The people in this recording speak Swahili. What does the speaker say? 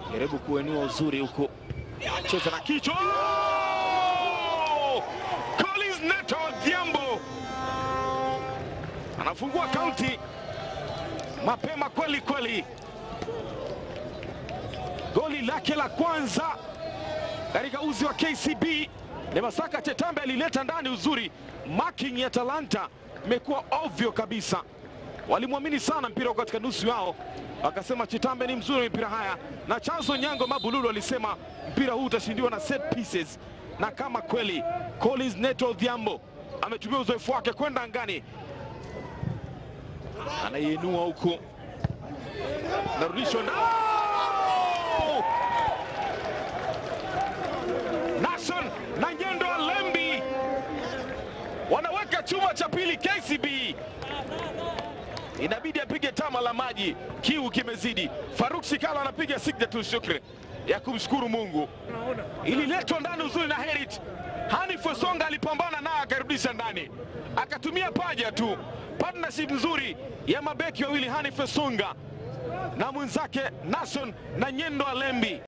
jaribu kuenua uzuri huko, cheza na kichwa. Oh! Collins Neto Odhiambo anafungua kaunti mapema kweli kweli, goli lake la kwanza katika uzi wa KCB. Lemasaka Chetambe alileta ndani uzuri, marking ya Talanta imekuwa ovyo kabisa. Walimwamini sana mpira uko katika nusu yao, wakasema Chetambe ni mzuri wa mipira haya, na chanzo Nyango Mabululu alisema mpira huu utashindiwa na set pieces, na kama kweli Collins Neto Odhiambo ametumia uzoefu wake kwenda angani, anaiinua huku, narudishwa na Oh! Nation na Nyendo Alembi wanaweka chuma cha pili KCB. Inabidi apige tama la maji, kiu kimezidi. Faruk Shikala anapiga signature shukri ya kumshukuru Mungu. Ililetwa ndani uzuri na Herit. Hanif Osonga alipambana naye akarudisha ndani, akatumia paja tu. Partnership nzuri ya mabeki wawili Hanif Osonga na mwenzake Nation na Nyendo Alembi.